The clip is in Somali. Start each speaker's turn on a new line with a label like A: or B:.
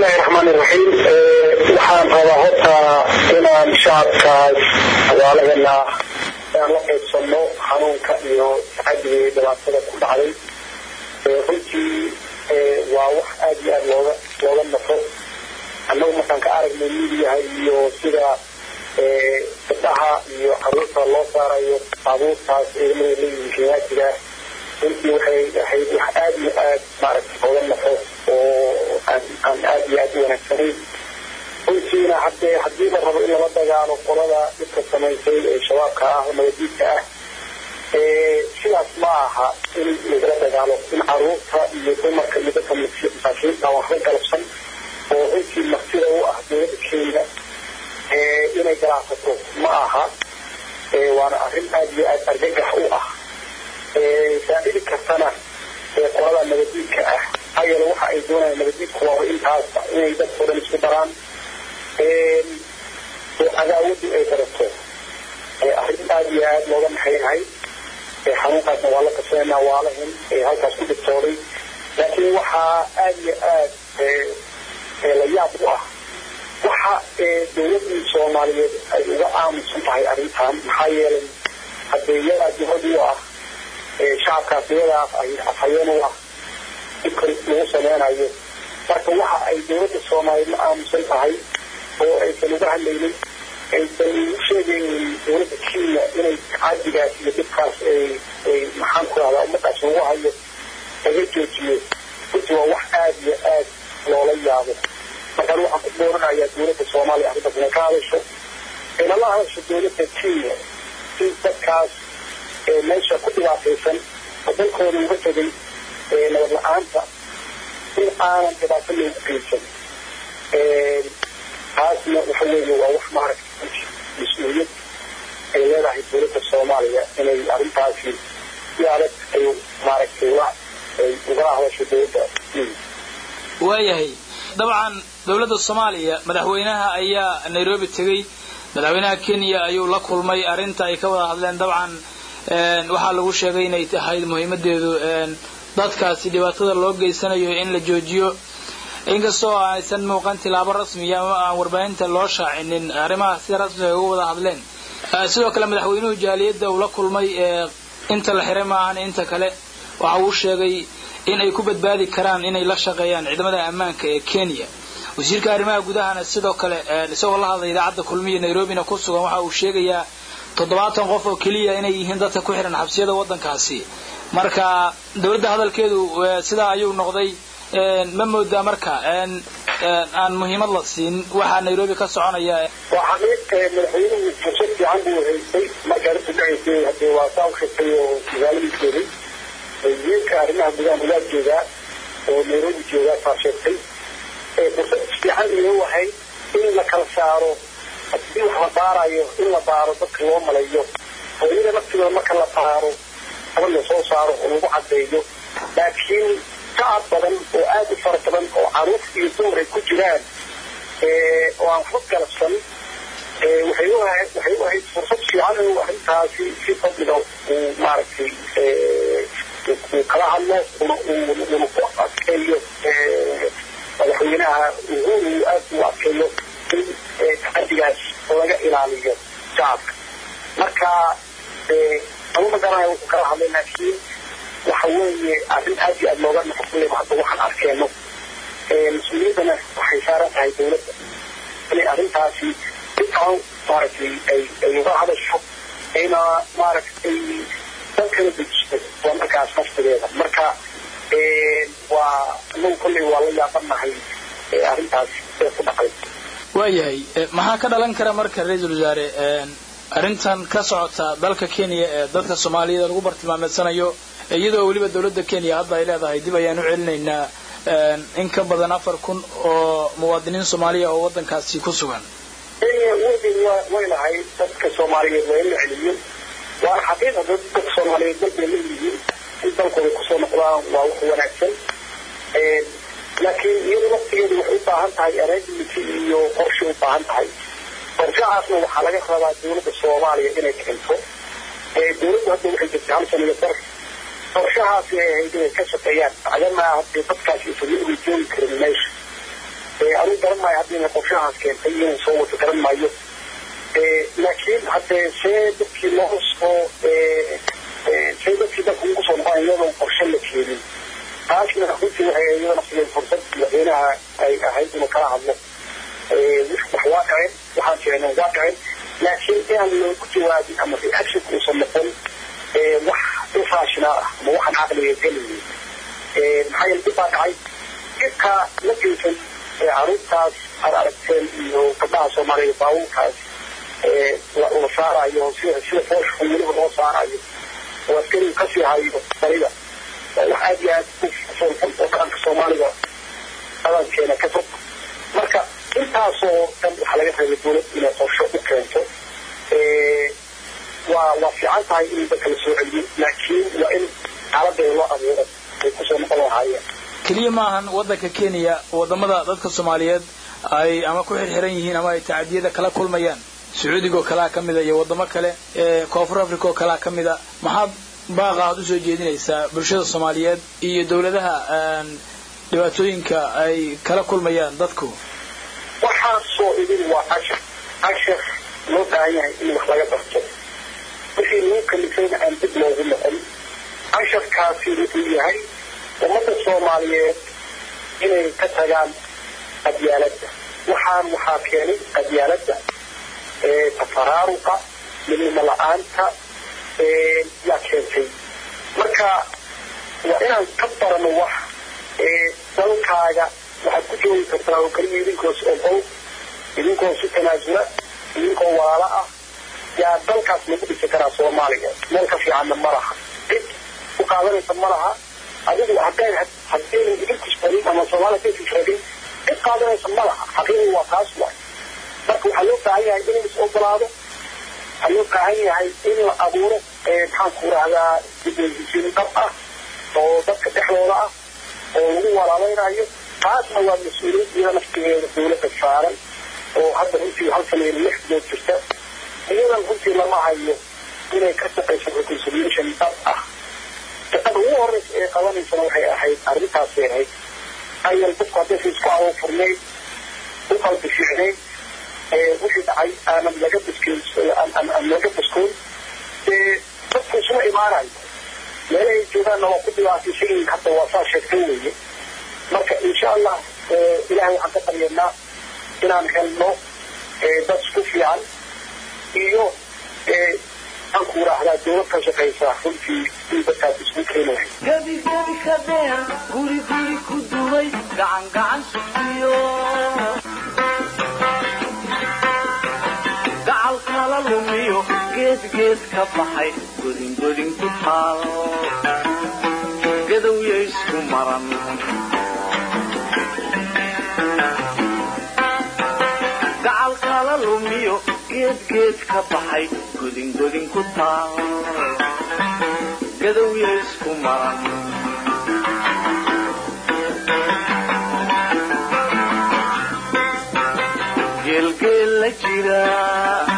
A: bismillahi raxmaan iraxiim waxaan rabaa horta inaan shacabkaas magaaladana aan la qaybsano xanuunka iyo tacadiga iyo dhibaatada ku dhacday runtii waa wax aad iyo aad looga looga nafo annagu markaan ka aragnay midiyaha iyo sida gabdhaha iyo caruurta loo saarayo baabuurtaas ciidamada leeyihiin shimaatiga runtii waxay ahayd wax aad iyo aad maaragtay looga nafo oo aan aan aad iyo aad u wanaagsanayn runtiina haddee haddii la rabo in lala dagaalo qolada dhibka samaysay ee shabaabka ah oo nabadiidka ah sidaas ma aha in lagala dagaalo in caruurta iyo dumarka iyo dadka masaakiinta waxba galabsan oo runtii martida u ah dowladda kenya inay galaasato ma aha waana arrin aad iyo aad argagax u ah saacidi kartana qolada nabadiidka ah maxaa yeele waxa ay doonayaan nabadiidku waa intaas inay dadkao dhan isku daraan oo cadaawadu ay barato arrin aad iyo aad looga maxaynahay xanuunkaasna waa la kaseenaa waalahin halkaas ku dhibtooday laakiin waxaa aad iyo aad la yaab u ah waxa dowladii soomaaliyeed ay uga aamusan tahay arrintan maxaa yeelay haddee iyadaa dibad u ah shacabkaas iyadaas ay afhayeen u ah dhibka lagu sameynayo marka waxa ay dowladda soomaaliyeed la aamusan tahay oo aysan uga hadlaynin aysan u sheegaynin dowladda kenya inay cadigaas iyo dhibkaas ay maxaan ku rahdaa ummadaas lagu hayo laga joojiyo runtii waa wax aad iyo aad loola yaabo markaan waxaan ku dooranayaa dowladda soomaaliya arrintaas inay ka hadasho inala hadasho dowladda kenya si dadkaas meesha ku dhibaataysan oo dalkooda uga tegay nabad la-aanta in aanan dhibaato loogu geysan taasna waxa weeye waa wax maaragtay mas-uuliyad ay leedahay dowladda soomaaliya inay arrintaasi si adag ay maaragtay ula ay ugala hadasho dowladda
B: waayahay dabcan dowladda soomaaliya madaxweynaha ayaa nairobi tegey madaxweynaha kenya ayuu la kulmay arrinta ay ka wada hadleen dabcan waxaa lagu sheegay inay tahay muhiimadeedu dadkaasi dhibaatada loo geysanayo in la joojiyo inkastoo aysan muuqan tilaabo rasmiya ama aan warbaahinta loo shaacinin arrimaha sida rasmiga ay uga wada hadleen sidoo kale madaxweynuhu jaaliyadda uu la kulmay inta la xiray maahan inta kale waxa uu sheegay in ay ku badbaadi karaan inay la shaqeeyaan ciidamada ammaanka ee kenya wasiirka arrimaha gudahana sidoo kale isagoo la hadlay idaacadda kulmiya nairobina ku sugan waxa uu sheegayaa toddobaatan qof oo keliya inay yihiin dadka ku xihan xabsiyada waddankaasi marka dowladda hadalkeedu sidaa ayuu noqday ma moodaa marka aan muhiimad la siin waxaa nairobi ka soconaya
A: waa xaqiiq madaxweynuhu fursad fiican buu haystay markaa arrintu dhacaysay hadee waa saa u sheegtay oo magaaladii joogay wasiirka arrimaha gudaha gudaha joogaa oo nairobi joogaa saa sheegtay fursad fiican inuu ahayd in la kala saaro haddii wax la baarayo in la baaro dadka loo malayo oo iyada naftigooda marka la baaro aba la soo saaro oo lagu caddeeyo laakiin shacab badan oo aad u fara badan oo caruur iyo dumar ay ku jiraan oo aan waxba galabsan waxay u ahayd waxay u ahayd fursad fiican inuu arrintaasi si fadliga uu maaragtay uu kala hadlo uuna ku adkeeyo madaxweynaha uhuru aad uu adkeeyo in tacadigaas laga ilaaliyo shacabka marka ama magaranaya wuxuu kala hadlay laakiin waxa weeye arrin aad iyo aad looga nafo kulleyba hadda waxaan arkeeno mas-uuliyaddana waxay saaran tahay dowladda inay arrintaasi dadkan maaragtay ay ay uga hadasho ayna maaragtay dalkana dejiso waa markaas naftigeeda marka waa anagu kolley waa la yaabanahay arrintaasi ee ku dhacay
B: waayahay maxaa ka dhalan kara marka ra-iisul wasaare arrintan ka socota dalka kenya ee dadka soomaaliyada lagu bartilmaameedsanayo iyadoo weliba dowladda kenya hadda ay leedahay dib ayaan u celinaynaa in ka badan afar kun oo muwaadiniin soomaaliya oo waddankaasi ku sugan
A: kenya weliged way lahay dadka soomaaliyeed waa in la celiyo waana xaqiiqa dadka soomaaliyeed dalbay leeyihiin in dalkooda kusoo noqdaan waa wax wanaagsan laakiin iyadu naftigeedu waxay u baahan tahay arrangement iyo qorshe u baahan tahay qorshahaasna waxaa laga rabaa dowladda soomaaliya inay keento dowladdu hadda waxay jirtay hal sano iyo bar qorshahaasi ay ahayd inay ka shaqeeyaan macdama hadee dadkaasi isaga uga joogi karin meesha maayo hadda inay qorshahaas keentay inuu soo wato garan maayo laakiin haddee see dadkii loo soo see dadkii dalka ugu soo noqon iyadoon qorshe la keenin taasna runtii waxay iyada naftigeed fursad madaxweynaha ay ahayd inuu kala hadlo wax waa dhaceen waxaan jecneen waa dhaceen laakiin inaan loogu jawaabin ama reaction uusan noqon wax irrational ah ama waxaan caqliga gelaynin maxaa yeele dib baa dhacay dhibka la geysan caruurtaas aad aragteen iyo gabdhaha soomaaliya baabuurkaas la saarayo sida sida foosha weliba loo saarayo oo askarigu kasii hayo barida wax aad iyo aad u foolxun oo dhaqanka soomaaliga dhaqankeena ka fog marka intaasoo dhan waxaa laga rabay dowlad inay qorsho u keento waa waa fiican tahay in dadka la soo celiyo laakiin waa in xaaladeeda loo abuuro ay kusoo noqon lahaayeen
B: keliya ma ahan waddanka kenya wadamada dadka soomaaliyeed ay ama ku xirxiran yihiin ama ay tacadiyada kala kulmayaan sacuudiga oo kalea ka mida iyo wadamo kale ee koonfur africa oo kalea ka mida maxaad baaqa aad usoo jeedinaysaa bulshada soomaaliyeed iyo dowladaha dhibaatooyinka ay kala kulmayaan dadku
A: waxaasoo idin waa cashar cashar loo baahan yahay in wax laga barto wixii lagu kalifayna aan dib loogu noqon casharkaasi wuxuu yahay ummadda soomaaliyeed inay ka tagaan qabyaaladda waxaan waxaa keenay qabyaaladda tafaraaruqa midnimo la-aanta yaa keentay marka waa inaan ka barano wax dalkaaga waxaad ku joogi kartaa oo keliya idinkoos ogow idinkoo si tanaasula idinkoo walaalo ah yaa dalkaas lagu dhisi karaa soomaaliya meel ka fiicanna ma laha cid ku qaadanaysa ma laha adigu hadday haddaynan idinku isbarin ama soomaaliya hadday fikragin cid qaadanaysa ma laha xaqiiqii waa taas waay marka waxaa loo baahan yahay in is ogolaado waxaa loo baahan yahay in la abuuro maxaan ku rahdaa dibheshiisiin dhab ah oo dadka dhexdooda ah oo lagu walaalaynayo taasna waa mas-uuliyad iyada naftigeeda dowladda saaran oo hadda runtii hal sana iyo lix bilood jirta iyadan runtii lama hayo inay ka shaqayso reconciliation dhab ah shaqada ugu horeysa ee qabanaysana waxay ahayd arrintaasay ahayd ayal dadku haddaysa isku awo furnayd u qalbi fiicnayd wixii dhacay aanan laga biskoon aan laga biskoon dee dadku isuma imaanayo meelahay joogaanna waa ku dhibaataysan yihiin hadda waa saa sheegtay weeye marka insha allah ilahay waxaan ka baryaynaa inaan helno dad isku fiican iyo aan ku raahdaa dowlad ka shaqaysa runtii in dadkaas isku keeni lahayd
C: gebi gebi ka dheer guri guri ku dumay gacan gacan sugiyo gacal kala lumiyo geed geed ka baxay godin godin ku taal gadowya isku maran gacal kala lumiyo geed geed ka baxay godin godin ku taal gadowya isku maran geelgeel la jira